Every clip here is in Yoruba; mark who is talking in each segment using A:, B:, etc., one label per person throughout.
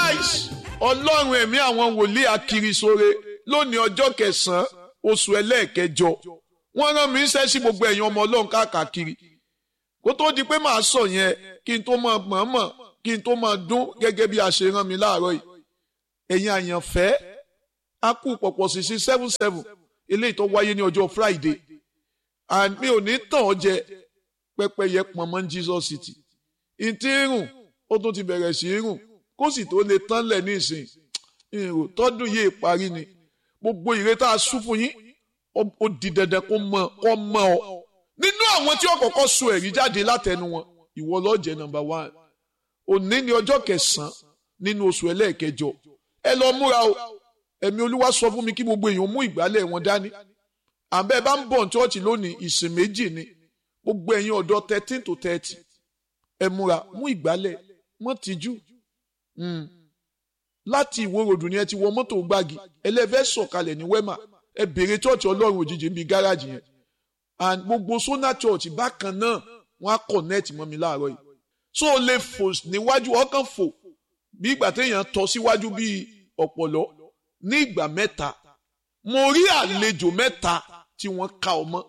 A: nice ọlọ́run ẹ̀mí àwọn wòlíì akirisore lónìí ọjọ́ kẹsàn-án oṣù ẹlẹ́ẹ̀kẹjọ wọ́n rán mi iṣẹ́ sí gbogbo ẹ̀yin ọmọ ọlọ́run káàkiri kó tó di pé màá sọ yẹn kí n tó máa mọ̀ọ́mọ̀ kí n tó máa dún gẹ́gẹ́ bí a ṣe rán mi láàárọ̀ yìí ẹ̀yin àyànfẹ́ a kú pọ̀pọ̀ sí sí seven seven eléyìí tó wáyé ní ọjọ́ Friday and mi ò ní tàn ọ́ jẹ pẹ́pẹ́yẹ pọ̀nmọ́ Jesus City ìtì irun ó tún ti bẹ̀rẹ̀ sí irun kó sì tó lè tán lẹ̀ ní ìsìn ìrò tọ́dún yìí parí ni gbogbo ìre tá a sún fún yín ó di dandan kó mọ kó mọ ọ nínú àwọn tí ó kọ́kọ́ sọ ẹ̀rí jáde látẹnu wọn ìwọ ló jẹ́ number one òní ni ọjọ́ kẹsàn-án nínú oṣù ẹlẹ́ẹ̀kẹjọ ẹ lọ múra o ẹ̀mí olúwa sọ fún mi kí gbogbo èèyàn mú ìgbálẹ̀ wọn dání àbẹ́ bá ń bọ̀ ní chọ́ọ̀chì lónìí ìsìn méjì ni gbogbo ẹ̀yin ọ̀dọ́ thirteen to thirty ẹ múra mú ìgbálẹ̀ mọ́ tìjú láti ìwó ròdù ni ẹ ti wọ mọ́tò gbági ẹlẹ́fẹ́ sọ̀kalẹ̀ ní wẹ́mà ẹ bèrè chọ́ọ̀chì ọlọ́run òjijì níbi gáràjì yẹn and gbogbo sona church bákan náà wọ́n á connect mọ́ mi láàárọ̀ yìí so o lè fò níwájú ọkàn fò bí ìgbà téèyàn tọ́ síwájú bíi ọ̀pọ̀lọ́ ní ìgbà mẹ́ta mo rí àlejò mẹ́ta tí wọ́n ka ọmọ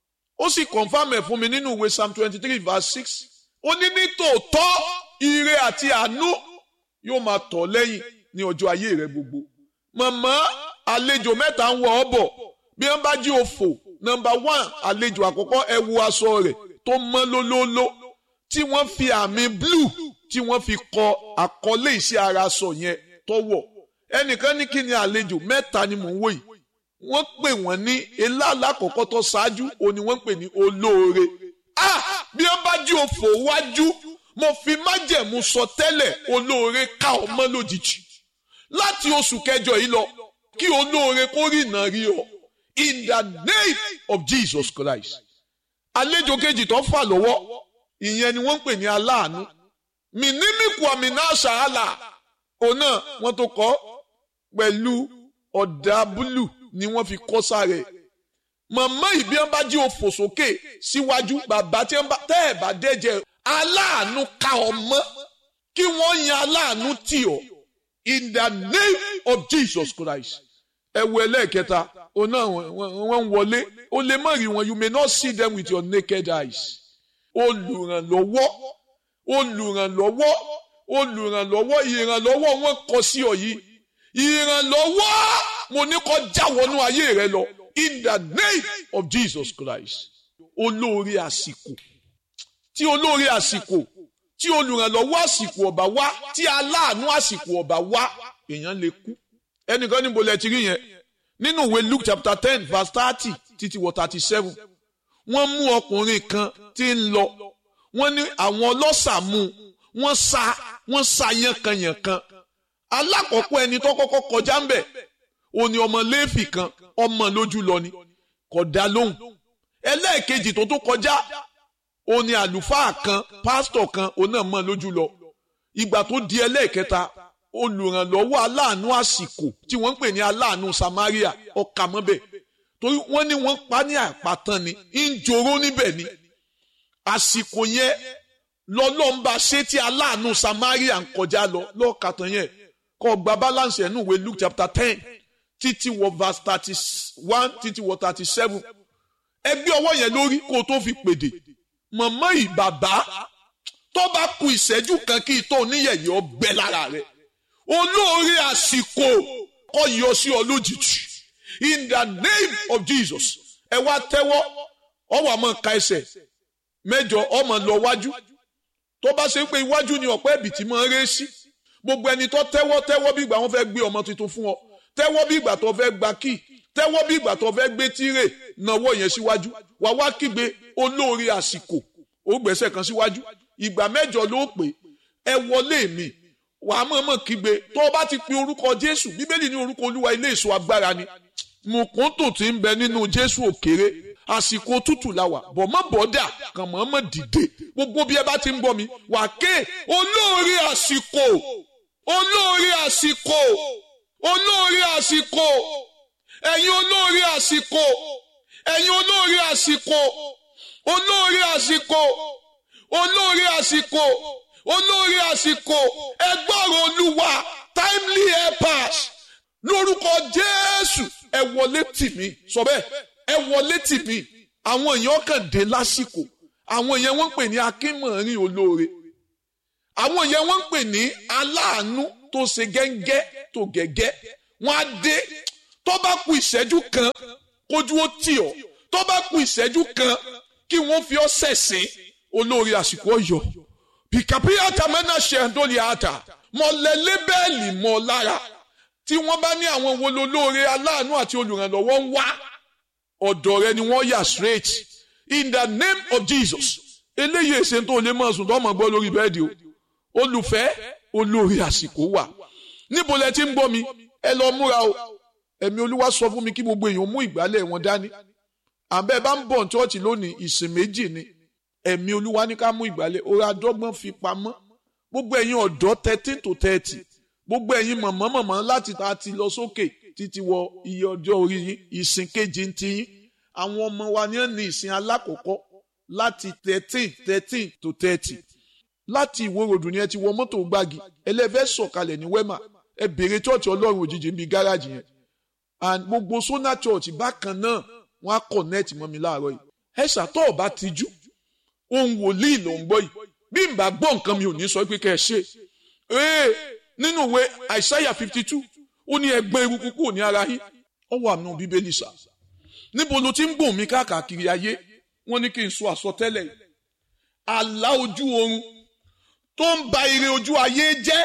A: ó sì confam ẹ̀ fún mi nínú ìwé psalm twenty three verse six ó ní ní tòótọ́ ire àti àánú yóò máa tọ̀ lẹ́yìn ní ọjọ́ ayé rẹ gbogbo màmá àlejò mẹ́ta ń wọ ọ́ bọ̀ bí wọ́n bá jí òfò nọ́mbà one àlejò àkọ́kọ́ ẹ wo aṣọ rẹ̀ tó mọ́ lólóóló tí wọ́n fi àmì blue tí wọ́n fi kọ àkọlé iṣẹ́ ara aṣọ yẹn tọ́wọ̀ ẹnìkan ní kí ni àlejò mẹ́ta ni mò ń wò yìí wọ́n pè wọ́n ní eláàlá àkọ́kọ́ tó ṣáájú òní wọ́n pè ní olóore ah bí wọ́n bá jí òfò wájú mo fi májẹ̀mú sọ tẹ́lẹ̀ olóore ká ọmọ lójijì láti oṣù kẹjọ yìí lọ kí olóore kó rí ìnà rí ọ in the name of Jesus Christ àlejò kejì tó fà lọ́wọ́ ìyẹn ni wọ́n ń pè ní aláàánú mìnímìkù àmìnà ṣàhálà òun náà wọ́n tó kọ́ pẹ̀lú ọ̀dà búlù ni wọ́n fi kọ́ sáré màmá ìbí wọn bá jí òfò sókè síwájú bàbá tí wọn bá tẹ́ ẹ̀ bá dẹ́jẹ́ aláàánú ká ọmọ kí wọ́n yan aláàánú tì ọ́ in the name of Jesus Christ ẹ wo ẹlẹ́ẹ̀kẹta òun náà wọ́n ń wọlé o lè má rí wọn you may not see them with your naked eyes olùrànlọ́wọ́ olùrànlọ́wọ́ olùrànlọ́wọ́ ìrànlọ́wọ́ wọn kọ sí ọ yìí ìrànlọ́wọ́ mo ní kó já wọnú ayé rẹ lọ in the name of Jesus Christ olóore àsìkò tí olóore àsìkò tí olùrànlọ́wọ́ àsìkò ọ̀bà wá tí aláàánú àsìkò ọ̀bà wá èèyàn lè kú ẹnìkan níbo lẹ ti rí yẹn nínú ìwé Luke chapter ten verse thirty títí wọ thirty seven wọ́n mú ọkùnrin kan tí ń lọ wọ́n ní àwọn ọlọ́ṣà mú wọ́n sa wọ́n sa yànkanyànkan alákọ̀ọ́kọ́ ẹni tó kọ́kọ́ kọjá ń bẹ̀ ó ní ọmọ léèfì kan ọmọ lójú lọ ni kò dá lóhùn ẹlẹ́ẹ̀kejì tó tó kọjá ó ní àlùfáà kan pásítọ̀ kan ó náà mọ̀ lójú lọ ìgbà tó di ẹlẹ́ẹ̀kẹta olùrànlọ́wọ́ aláàánú àsìkò tí wọ́n ń pè ní aláàánú Samaria ọkà mọ́bẹ̀ torí wọ́n ní wọ́n pa ní àpàtàn ni ń joró níbẹ̀ ni àsìkò yẹn lọ́lọ́mba ṣé tí aláàánú Samaria ń kọjá lọ lọ́ọ̀kàtàn yẹn kọ́ gba balance ẹ̀ nù wé Luke chapter ten títí wọ verse thirty one títí wọ thirty seven ẹgbẹ́ ọwọ́ yẹn lórí kó o tó fi pèdè mọ̀mọ́ yìí bàbá tó bá ku ìṣẹ́jú kan kí ìtọ́ oníyẹ̀yẹ́ ọgbẹ́ lára rẹ̀ olóore àsìkò kọ́ yọ sí ọ lójijì in the name of Jesus ẹ wá tẹ́wọ́ ọwọ́ àmọ́ ka ẹsẹ̀ mẹ́jọ ọmọ lọ wájú tó bá ṣe pé iwájú ni ọ̀pẹ́ ẹ̀bì tí máa ń ré sí gbogbo ẹni tó tẹ́wọ́ tẹ́wọ́ bí ìgbà wọn fẹ́ gbé ọmọ tuntun fún ọ tẹ́wọ́ bí ìgbà tó fẹ́ gba kíì tẹ́wọ́ bí ìgbà tó fẹ́ gbé tírè náwó yẹn síwájú wà wá kígbe olóore àsìkò ó gbẹ́sẹ̀ kan síwájú ìgbà mẹ́jọ ló pè ẹ wọlé mi wà á mọ̀ọ́mọ̀ kígbe tó o bá ti pe orúkọ Jésù bíbélì ní orúkọ Olúwa ilé èso agbára ni mùkúntù tí ń bẹ nínú Jésù òkèrè àsìkò tútù la wà bọ̀ mọ́ bọ́dà kàn mọ́ mọ́ dìde gbogbo bí ẹ bá ti ń bọ̀ mi wà ké olóore àsìkò olóore àsìkò olóore àsìkò ẹ̀yin olóore àsìkò ẹ̀yin olóore àsìkò olóore àsìkò olóore àsìkò olóore àsìkò ẹgbọ́rọ̀ olúwa timely helpers lórúkọ jésù ẹ wọlé tì mí sọ bẹ́ẹ̀ ẹ wọlé tì mí àwọn èèyàn kàn dé lásìkò àwọn èèyàn wọ́n ń pè ní akínmọ̀rin olóore àwọn èèyàn wọ́n ń pè ní aláàánú tó ṣe gẹ́ngẹ́ tó gẹ́gẹ́ wọ́n á dé tó bá ku ìṣẹ́jú kan kójú ó tì ọ́ tó bá ku ìṣẹ́jú kan kí wọ́n fi ọ́ sẹ̀sìn olóore àsìkò ọ̀yọ́ pìkàpì àtàmẹ́nà ṣẹ̀ńdólì àtà mọ̀lẹ́ lébẹ́ẹ̀lì mọ́ lára tí wọ́n bá ní àwọn wo lolóore aláàánú àti olùrànlọ́wọ́ ń wá ọ̀dọ̀ rẹ ni wọ́n yà straight in the name of Jesus eléyìí èsè tó lè máa sùn tó máa gbọ́ lórí bẹ́ẹ̀dì o olùfẹ́ olóore àsìkò wà níbo lẹ ti ń gbọ́ mi ẹ lọ múra o ẹ̀mí olúwa sọ fún mi kí gbogbo èèyàn mú ìgbálẹ̀ wọn dání àbẹ́ bá ń bọ̀ ní chọ́ọ̀chì lónìí ìsìn méjì ni ẹ̀mí olúwa ní ká mú ìgbálẹ̀ orí adọ́gbọ́n fi pamọ́ gbogbo ẹ̀yin ọ̀dọ́ thirteen to thirty gbogbo ẹ̀yin mọ̀mọ́ mọ̀mọ́ láti ta ti lọ sókè títí wọ iye ọjọ́ orí yín ìsìn kejì ń ti yín àwọn ọmọ wa ní ní ìsìn alákọ̀ọ́kọ́ láti thirteen thirteen to thirty láti ìwó ròdù ni ẹ ti wọ mọ́tò gbági ẹlẹ́fẹ́ sọ̀kalẹ̀ ní wẹ́mà ẹ bèrè chọ́ọ̀chì ọlọ́run òjijì ń bi gáràjì yẹn and gbogbo sona church bákan náà wọ́n á connect mọ́ mi láàárọ̀ yìí ẹ ṣàtọ̀ ọba tijú ohun wòlíì ló ń gbọ́ yìí bí n bá gbọ́ nǹkan mi ò ní sọ pé kẹ́ ẹ ṣe ee nínú ìwé àìsáyà fifty two ó ní ẹgbẹ́ eruku kúrò ní ara yín ó wà nù bíbélì sà níbo ló ti ń gbòòn mi káàkiri ayé wọ́n ní kí n sọ àsọtẹ́lẹ̀ yìí àlá ojú oorun tó ń ba ire ojú ayé jẹ́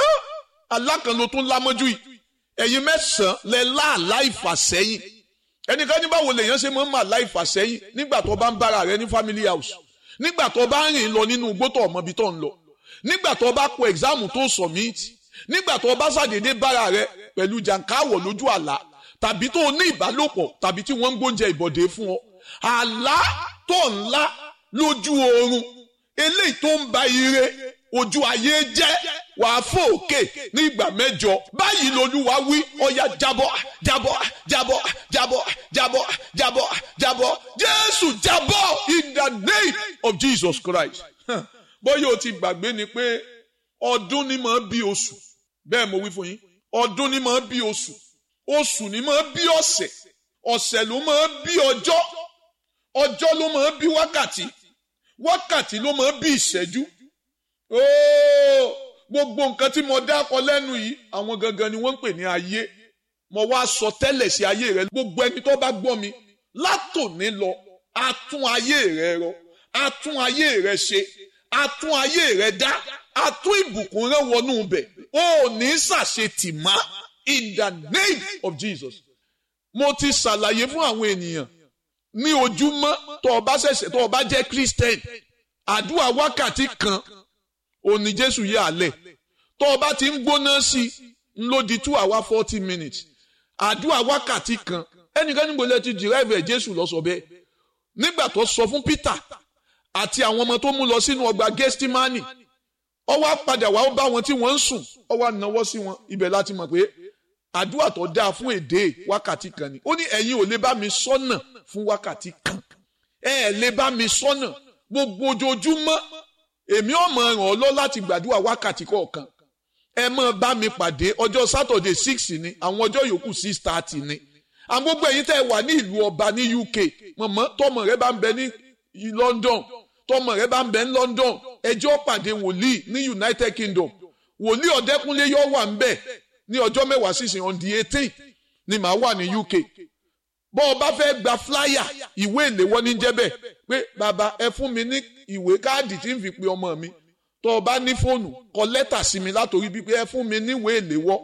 A: alákan ló tún lámọ́jú yìí ẹ̀yin mẹ́sàn-án lẹ láàlá ìfàsẹ́yìn ẹnìkan ní báwo lèèyàn ṣe máa ń mà láì fàsẹ́yìn nígbà tó bá ń bára rẹ ní family house nígbà tó bá ń rìn lọ nínú igbó tó ọmọ ibi tó ń lọ nígbà tó bá kọ ẹ̀gzáàmù tó submit nígbà tó bá ṣàdédé bára rẹ pẹ̀lú jàǹkáwọ̀ lójú àlá tàbí tó ní ìbálòpọ̀ tàbí tí wọ́n ń gbóúnjẹ ìbọ̀dé fún ọ àlá tó ńlá lójú oorun eléyìí tó ń ba ire ojú ayé jẹ́ wàá fò òkè ní ìgbà mẹ́jọ báyìí lolúwa wí ọ̀yà jábọ́ jábọ́ jábọ́ jábọ́ jábọ́ jábọ́ jábọ́ jésù jábọ́ in the name of jesus christ bóyá o ti gbàgbé ni pé ọdún ni máa bí oṣù bẹ́ẹ̀ mo wí fún yín ọdún ni máa bí oṣù oṣù ni máa bí ọ̀sẹ̀ ọ̀sẹ̀ ló máa bí ọjọ́ ọjọ́ ló máa bí wákàtí wákàtí ló máa bí ìṣẹ́jú ooo gbogbo nǹkan tí mo dákọ lẹ́nu yìí àwọn gangan ni wọ́n ń pè ní ayé mo wá sọ tẹ́lẹ̀ sí ayé rẹ gbogbo ẹni tó bá gbọ́ mi látòní lọ a tún ayé rẹ rọ a tún ayé rẹ ṣe a tún ayé rẹ dá a tún ìbùkún rẹ wọnú bẹ̀ o ò ní ṣàṣetì má in the name of Jesus mo ti ṣàlàyé fún àwọn ènìyàn ní ojúmọ́ tó o bá ṣẹ̀ṣẹ̀ tó o bá jẹ́ Christian àdúrà wákàtí kan òní jésù yà á lẹ̀ tó o bá ti ń gbóná sí i ń lò di two hour forty minutes àdúrà wákàtí kan ẹnìkan níbo lẹ ti derive ẹ̀ jésù lọ sọ bẹ́ẹ̀ nígbà tó sọ fún peter àti àwọn ọmọ tó mú lọ sínú ọgbà gestimani ó wá padà wá ó bá wọn tí wọ́n ń sùn ó wá náwó sí wọn ibẹ̀ láti mọ̀ pé àdúrà tó dáa fún èdè wákàtí kan ni ó ní ẹ̀yin ò lè bá mi sọ́nà fún wákàtí kan ẹ ẹ̀ lè bá mi sọ́nà gbogbo ojoojúmọ́ èmi ò mọ̀ ràn ọ́ lọ láti gbàdúrà wákàtí kọ̀ọ̀kan ẹ mọ̀ bá mi pàdé ọjọ́ sátọ̀dẹ̀ six ni àwọn ọjọ́ yòókù six thirty ni àwọn gbogbo ẹ̀yin tẹ́ ẹ wà ní ìlú ọba ní UK mọ̀mọ́ tọmọ rẹ bá ń bẹ ní London tọmọ rẹ bá ń bẹ ní London ẹjọ́ pàdé wòlíì ní United Kingdom wòlíì ọ̀dẹ́kúnlé yóò wà ń bẹ̀ ní ọjọ́ mẹ́wàá sísìn on the eighteen ni màá wà ní UK bọ́ ọ bá fẹ́ gba flyer ìwé ìléwọ́ ní jẹ́bẹ̀ pé bàbá ẹ fún mi ní ìwé káàdì tí ń fi pe ọmọ mi tó o bá ní fóònù kọ lẹ́tà sí mi látòrí bíi pé ẹ fún mi níwèé ìléwọ́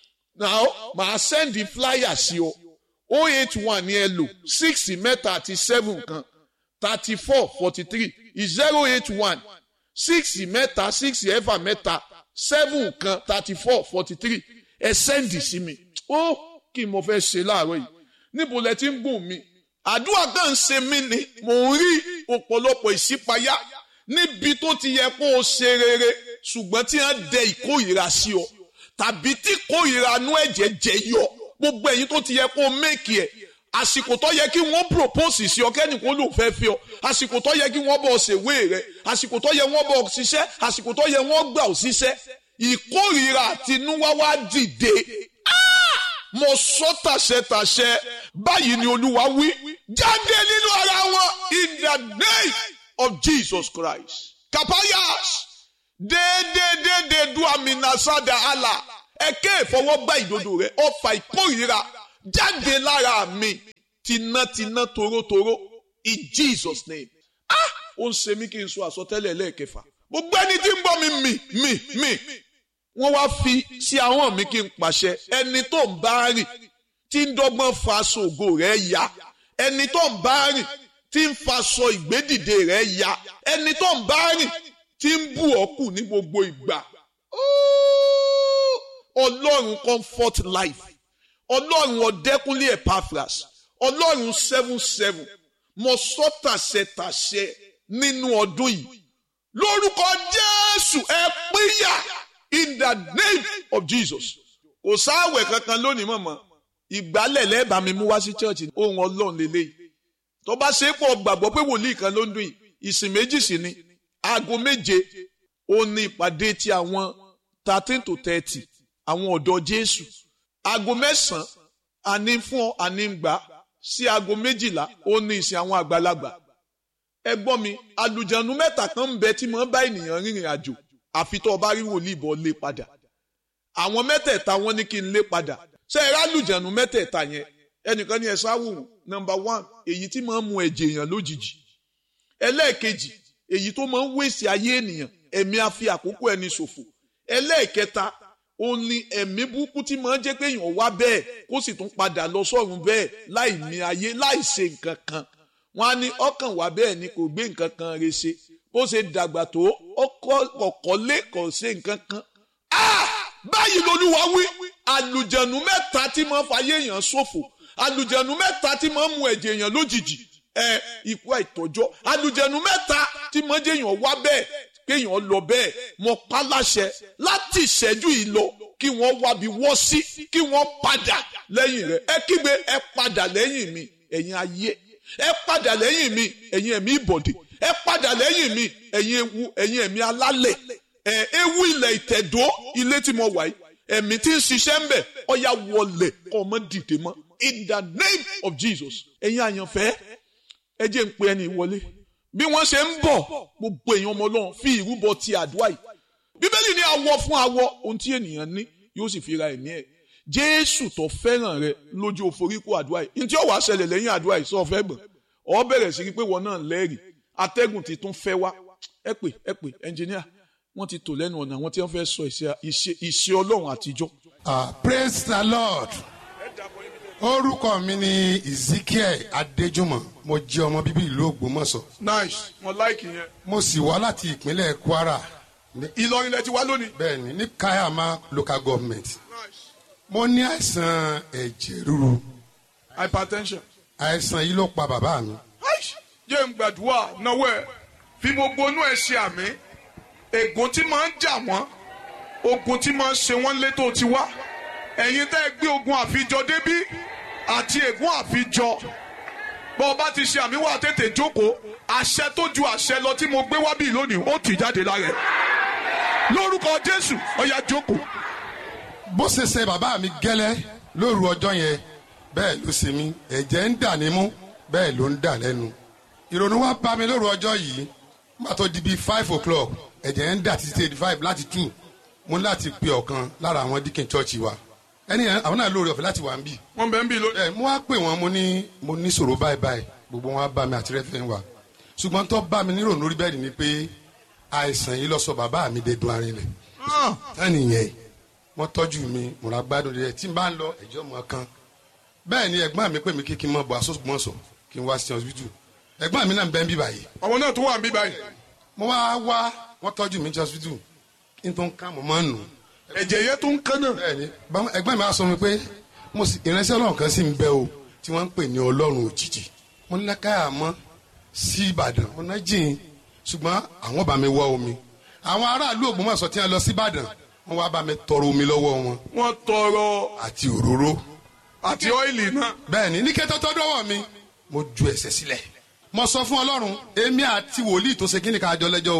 A: now màá sẹ́ndì flyer sí ọ o eight one ni ẹ lò six mẹ́ta àti seven kan thirty four forty three zero eight one six mẹ́ta six ẹ̀fà mẹ́ta seven kan thirty four forty three ẹ sẹ́ndì sí mi ó kí mo fẹ́ ṣe láàárọ̀ yìí níbo lẹ ti ń gùn mi àdúrà kan ń ṣe mí ni mò ń rí ọ̀pọ̀lọpọ̀ ìṣípayá níbi tó ti yẹ kó o ṣe rere ṣùgbọ́n tí wọ́n dẹ ìkórìíra sí ọ tàbí tí ìkórìíra nú ẹ̀jẹ̀ jẹ yọ gbogbo ẹ̀yin tó ti yẹ kó o méèkì ẹ̀ àsìkò tó yẹ kí wọ́n propose sí ọ kẹ́nìkan ló fẹ́ fi ọ àsìkò tó yẹ kí wọ́n bọ̀ ṣèwé rẹ àsìkò tó yẹ wọ́n bọ̀ ṣiṣẹ́ àsìkò tó yẹ wọ́n gbà ọ ṣiṣẹ́ ìkórìíra àtinúwá wá dìde mo sọ tàṣẹtàṣẹ báyìí ni olúwa wí jáde nínú ara wọn in the name of jesus christ kapayas déédéédéédé du aminasada ala ẹkẹ ìfọwọ́gbá ìdodo rẹ ọfà ìkórìíra jáde lára mi tinátiná torótoró in jesus name ah ó ń ṣe mí kí n sọ àsọtẹ́lẹ̀ lẹ́ẹ̀kẹfà gbogbo ẹni tí ń bọ́ mi mì mì mì wọ́n wá fi sí ahọ́n mi kí n pàṣẹ ẹni tó ń bá rìn tí ń dọ́gbọ́n fa aṣọ ògo rẹ̀ ya ẹni tó ń bá rìn tí ń faṣọ ìgbédìde rẹ̀ ya ẹni tó ń bá rìn tí ń bù ọ́ kù ní gbogbo ìgbà ọlọ́run comfort life ọlọ́run ọ̀dẹ́kúnlé epaphras ọlọ́run seven seven mo sọ tàṣẹ tàṣẹ nínú ọdún yìí lórúkọ jésù ẹ pínyà in the name of jesus kò sáwẹ̀ kankan lónìí mọ̀mọ́ ìgbálẹ̀ lẹ́ẹ̀bà mi mú wá sí chọ́ọ̀chì ohun ọlọ́run lélẹ́yìí tó bá ṣe é pọ̀ gbàgbọ́ pé wòlíì kan ló ń dún yìí ìsìn méjì sí ni aago méje ó ní ìpàdé ti àwọn thirteen to thirty àwọn ọ̀dọ́ jésù aago mẹ́sàn-án àní fún ọ àní gbà sí aago méjìlá ó ní ìsìn àwọn àgbàlagbà ẹ gbọ́ mi àlùjànnú mẹ́ta kan ń bẹ tí mo bá ènìyàn rìnrìn àjò àfi tó o bá rí wòlíì bọ́ lé padà àwọn mẹ́tẹ̀ẹ̀ta wọn ní kí n lé padà ṣé ẹ rálùjànnú mẹ́tẹ̀ẹ̀ta yẹn ẹnìkan ní ẹ sáwò nọ́mbà one èyí tí máa ń mu ẹ̀jẹ̀ èèyàn lójijì ẹlẹ́ẹ̀kejì èyí tó máa ń wéṣì ayé ènìyàn ẹ̀mí á fi àkókò ẹni ṣòfò ẹlẹ́ẹ̀kẹta ó ní ẹ̀mí burúkú tí máa ń jẹ́ pé èèyàn wá bẹ́ẹ̀ kó sì tún padà lọ sọ́run bẹ́ẹ̀ láì mí ayé láì ṣe nǹkan kan wọ́n á ní ọkàn wá bẹ́ẹ̀ ni kò gbé nǹkan kan re ṣe bó ṣe dàgbà tó ọkọ̀ lé kò ṣe nǹkan kan. báyìí lolúwa wí àlùjẹ̀nù mẹ́ta tí máa ń fayé èèyàn ṣòfò àlùjẹ̀nù mẹ́ta tí máa ń mu ẹ̀jẹ̀ èèyàn lójijì ẹ ikú àìtọ́jọ́ àlùjẹ̀nù mẹ́ta tí máa ń jẹ́ èèyàn wá bẹ́ẹ̀ kéèyàn lọ bẹ́ẹ̀ mọ pa láṣẹ láti ìṣẹ́jú yìí lọ kí wọ́n wábi wọ́ sí kí wọ́n padà lẹ́yìn rẹ̀ ẹ kígbe ẹ padà lẹ́yìn mi ẹ̀yin ayé ẹ padà lẹ́yìn mi ẹ̀yin ẹ̀mí ìbọ̀dé ẹ padà lẹ́yìn mi ẹ̀yin ewu ẹ̀yin ẹ̀mí alálẹ̀ ẹ̀ ewu ilẹ̀ ìtẹ̀dó ilé tí mo wà yìí ẹ̀mí tí ń ṣiṣẹ́ ń bẹ̀ ọ̀ya wọlé kọ́ ọmọ dìde mọ́ in the name of Jesus ẹ̀yin àyànfẹ́ ẹ jẹ́ ń pe ẹni wọlé bí wọ́n ṣe ń bọ̀ gbogbo èèyàn ọmọ ọlọ́run fi ìrúbọ ti àdúrà yìí bíbélì ní awọ fún awọ ohun tí ènìyàn ní yóò sì fi ra ẹ̀mí ẹ̀ jésù tó fẹ́ràn rẹ lójú òforíkó àdúrà yìí ní tí ó wàá ṣẹlẹ̀ lẹ́yìn àdúrà yìí sọ fẹ́ gbọ̀n ọ bẹ̀rẹ̀ sí pé wọn náà lẹ́rìí atẹ́gùn ti tún fẹ́ wá ẹ pè ẹ pè ẹnjìníà wọ́n ti tò lẹ́nu ọ̀nà àwọn tí wọ́n fẹ́ sọ ìṣe ọlọ́run àtijọ́.
B: ah praise the lord orúkọ mi ni ezekiel adéjúmọ̀ mo jẹ́ ọmọ bíbí ìlú ògbómọ̀ṣọ́
A: nice wọn láìkì yẹn.
B: mo sì wá láti ìpínlẹ̀ kwara ní-
A: ìlọrin lẹ ti wá lónìí.
B: bẹ́ẹ̀ni ní kayama local government mo ní àìsàn ẹ̀jẹ̀ ríru
A: hypertension.
B: àìsàn yìí ló pa bàbá mi
A: Aish, jẹ́ ń gbàdúrà náwó ẹ̀ fi gbogbo inú ẹ̀ ṣe àmì ègún tí máa ń jà wọ́n ogun tí máa ń ṣe wọ́n létò ti wá ẹ̀yin tẹ́ ẹ gbé ogun àfijọ débí àti ègún àfijọ bọ́ ọ bá ti ṣe àmì wà tètè jókòó àṣẹ tó ju àṣẹ lọ tí mo gbé wá bí lónìí ó tì jáde lára ẹ̀ lórúkọ Jésù ọ̀yà jókòó.
B: bó ṣe ṣe bàbá mi gẹ́lẹ́ lóru ọjọ́ yẹn bẹ́ẹ̀ ló ṣe mí ẹ̀jẹ̀ ń dà nímú bẹ́ẹ̀ ló ń dà lẹ́nu ìrònú wa bá mi lóru ọjọ́ yìí má tó di bíi five o'clock ẹ̀jẹ̀ ń dà títí eighty five láti two mo ní láti pe ọ̀kan lára àwọn díkìn chọ́ọ̀chì wa ẹni yẹn àwọn náà lóore ọ̀fẹ́ láti wà ń bì
A: wọ́n bẹ̀ ń bí lónìí.
B: ẹ mo wá pè wọn mo ní mo ní sọ̀rọ̀ báyìí báyìí gbogbo wọn á bá mi àti rẹ́fẹ̀ wa ṣùgbọ́n tó bá mi nírònú lórí bẹ́ẹ̀ ni pé àìsàn yìí lọ sọ bàbá mi dé dun arinlẹ̀ ẹni yẹn wọ́n tọ́jú mi mo ra gbádùn rẹ̀ tí n bá ń lọ ẹ̀jọ́ mọ́ kan bẹ́ẹ̀ ni ẹ̀gbọ́n mi pè mí kí kí n mọ̀ bọ̀ àsọ̀gbọ̀nsọ̀ kí n wá sí hospital ẹ̀gbọ́n mi náà ń bẹ́ ń bí báyìí
A: àwọn náà tó wà ń bí báyìí.
B: mo wá wá wọ́n tọ́jú mi ní hospital kí n tó ń ká mo máa ń nù
A: ẹ̀jẹ̀ yẹn tó ń kán náà.
B: bẹ́ẹ̀ni báwọn ẹ̀gbọ́n mi á sọ mi pé mo sì ìránṣẹ́ Ọlọ́run kan sì ń bẹ o tí wọ́n ń pè ní Ọlọ́run òjijì mo ní lákàyà mọ́ sí Ìbàdàn mo ná jìn ṣùgbọ́n àwọn bá mi wọ omi àwọn aráàlú Ògbómọ̀ṣọ́ tí wọ́n lọ sí Ìbàdàn wọ́n wá bá mi tọrọ omi lọ́wọ́ wọn
A: wọ́n tọrọ
B: àti òróró
A: àti ọ́ìlì náà.
B: bẹ́ẹ̀ni ní kẹ́tọ́ tó dọ́wọ́ mi mo ju ẹsẹ̀ sílẹ̀ mo sọ fún Ọlọ́run èmi àti wòlíì tó ṣe kí ni ká jọ lẹ́jọ́ o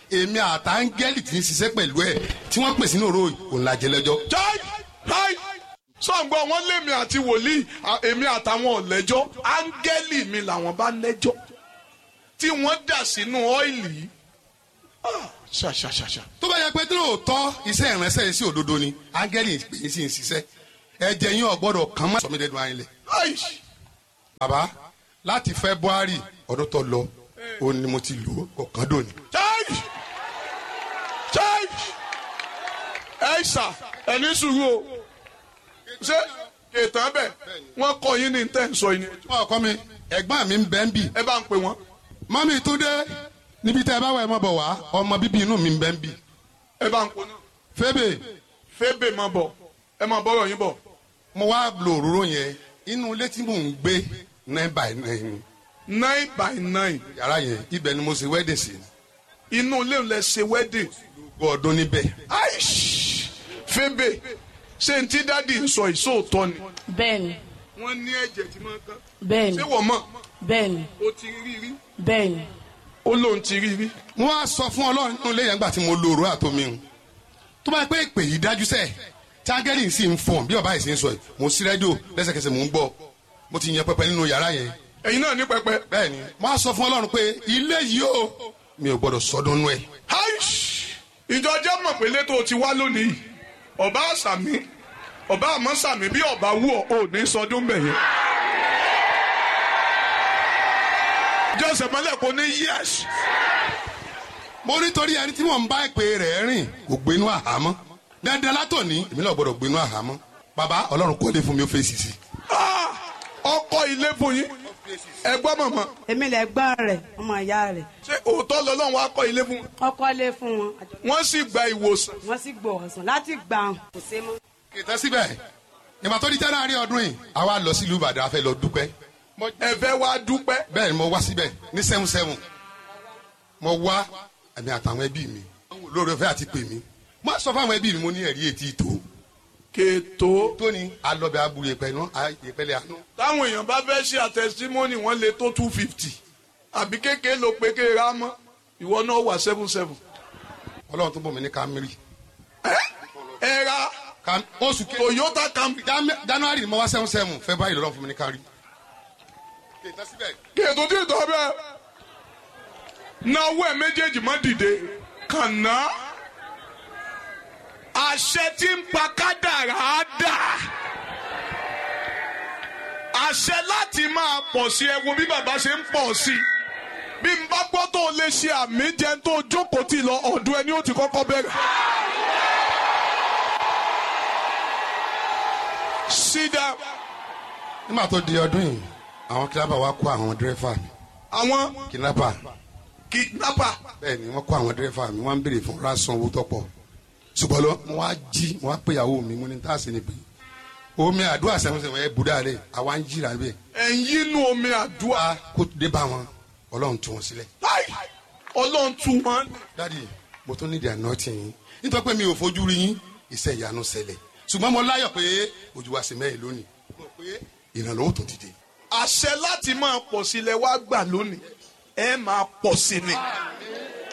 B: èmi àtàngẹ́lì tí ń ṣiṣẹ́ pẹ̀lú ẹ̀ tí wọ́n pè sínú òró òun la jẹ lẹ́jọ́.
A: jai jai sọ̀ǹgbọ́n wọn lémi àti wòlíì à- èmi àtàwọn ọ̀lẹ́jọ́ áńgẹ́lì mi làwọn bá lẹ́jọ́ tí wọ́n dà sínú ọ́ìlì yìí Ah, ṣàṣàṣàṣà
B: tó bá yẹ pé tí lóòótọ́ iṣẹ́ ìránṣẹ́ yìí sí òdodo ni áńgẹ́lì pè é sí ń ṣiṣẹ́ ẹ̀jẹ̀ yín ọ̀gbọ́dọ̀ kàn má sọmídẹ́dùn ayé lẹ̀.
A: Aish.
B: bàbá láti february ọdún tó lọ òun ni mo ti lò ó kọ̀ọ̀kan dòní.
A: jai jai ẹ̀ṣà ẹni sùúrù o ṣé kètàn bẹ̀ wọ́n kọ́ yín ní tẹ́ ń sọ yín ni
B: wọ́n kọ́ mi ẹ̀gbọ́n mi ń bẹ́ ń bì
A: ẹ bá ń pè wọ́n
B: mọ́mí túndé níbi tẹ́ ẹ bá wà ẹ mọ́ bọ̀ wá ọmọ bíbí inú mi ń bẹ́ ń bì
A: ẹ bá ń pè náà
B: fébè
A: fébè máa bọ̀ ẹ máa bọ́rọ̀ yín bọ̀
B: mo wá lo òróró yẹn inú ilé tí mò ń gbé nine by nine
A: nine by nine
B: yàrá yẹn ibẹ̀ ni mo ṣe wedding sí
A: inú ilé lẹ ṣe wedding
B: gbogbo ọdún níbẹ̀
A: aish fébè ṣé n tí dádì ń sọ ìṣòótọ́ ni
C: bẹ́ẹ̀ni
A: wọ́n ní ẹ̀jẹ̀ tí máa ń kán
C: bẹ́ẹ̀ni
A: ṣé wọ́n mọ̀
C: bẹ́ẹ̀ni
A: ó ti rí rí
C: bẹ́ẹ̀ni
A: ó lóun ti rí rí
B: mo wá sọ fún ọlọ́run nínú ilé yẹn gbà tí mo lo òróró àtomi o tó bá yẹ pé ìpè yìí dájú sẹ́ẹ̀ tí áńgẹ́lì sì ń fọ̀n bí ọba yìí sì ń sọ yìí mo sí rédíò lẹ́sẹ̀kẹsẹ̀ mò ń gbọ́ mo ti yan pẹpẹ nínú yàrá yẹn
A: ẹ̀yin náà ní pẹpẹ
B: bẹ́ẹ̀ ni mo wá sọ fún ọlọ́run pé ilé yìí o mi ò gbọ́dọ̀ sọdún nú ẹ̀
A: aish ìjọ jẹ́ mọ̀ pé létò ti wá lónìí ọba àṣàmì ọba àmọ́ sàmì bí ọba wú ọ ò ní sọdún bẹ̀ yẹn. jọ́sẹ̀ mọ́lẹ̀ kò ní yẹ́sì.
B: mo nítorí ẹni tí mò ń bá ìpè rẹ̀ rìn kò gbénú àhámọ́ dandan látòní èmi náà gbọ́dọ̀ gbénú àhámọ́ bàbá ọlọ́run kọ́lé fún mi ó fèsì sí
A: Ah! ọkọ ilé fún yín ẹgbọ́n mọ̀mọ́
D: èmi lè gbọ́n rẹ̀ ọmọ ìyá rẹ̀
A: ṣé òótọ́ lọ́lọ́run wá kọ́ ilé fún wọn
D: ọkọ lé fún wọn àjọ-
A: wọ́n sì gba ìwòsàn
D: wọ́n sì gbọ́ ọ̀sán láti gbà hàn kò sé mọ́.
B: kìtẹ́ síbẹ̀ ìgbà tó di january ọdún yìí àwa lọ sílùú ìbàdàn a fẹ́ lọ dúpẹ́
A: ẹ̀fẹ́ wá dúpẹ́
B: bẹ́ẹ̀ ni mo wá síbẹ̀ ní seven seven mo wá ẹ̀mí àtàwọn ẹbí mi lórí ọ̀fẹ́ àti pè mí mo sọ fún àwọn ẹbí mi mo ní ẹ̀rí etí ìtò
A: kètò
B: tóní alọ́bẹ̀ aburú yẹpẹ̀ náà yẹpẹ̀lẹ̀ àánú
A: táwọn èèyàn bá fẹ́ ṣe àtẹ̀símọ́nì wọ́n lè tó two fifty àbí kékeré ló pé kéèrè á mọ́ ìwọ náà wà seven seven.
B: ọlọ́run tó bọ̀ mí ní kámírì
A: ẹ ra
B: Cam- oṣù kejì
A: Toyota Camry
B: Jan- january ni mo wá seven seven february lọ́run fún mi ní kárí. kìtẹ́ síbẹ̀
A: kètò tí ì tọ́ bẹ́ẹ̀ náwó ẹ̀ méjèèjì má dìde kànáà àṣẹ tí ń pa kádàrá á dà àṣẹ láti máa pọ̀ sí ẹ wo bí bàbá ṣe ń pọ̀ sí bí n bá gbọ́ tó lè ṣe àmì jẹun tó jókòó tì lọ ọ̀dọ̀ ẹni ó ti kọ́kọ́ bẹ̀rẹ̀. sit down.
B: nígbà tó di ọdún yìí àwọn kidnapper wa kó àwọn dírẹ́fà mi
A: àwọn
B: kidnapper
A: kidnapper
B: bẹ́ẹ̀ ni wọ́n kó àwọn dírẹ́fà mi wọ́n ń béèrè fún rásán owó tọ́pọ̀ ṣùgbọ́n lọ mo wá jí mo wá pé ìyàwó mi mo ní tá a sì ní pé omi àdúrà sẹ́wọ̀nsẹ̀wọ̀n ẹ̀ bùdá rẹ̀ àwa ń jìrà bẹ́ẹ̀
A: ẹ̀yin inú omi àdúrà
B: wá kó dé bá wọn ọlọ́run tú wọn sílẹ̀.
A: láì ọlọ́run tú wọn.
B: dádì mo tún nídìí àná tì yín nítorí pé mi ò fojú rí yín iṣẹ́ ìyanu ṣẹlẹ̀ ṣùgbọ́n mo láyọ̀ pé ojú wa sì mẹ́rin lónìí mo rò pé ìrànlọ́wọ́ tó dìde.
A: àṣẹ láti máa pọ̀ sí ilẹ̀ wá gbà lónìí ẹ máa pọ̀ sí ni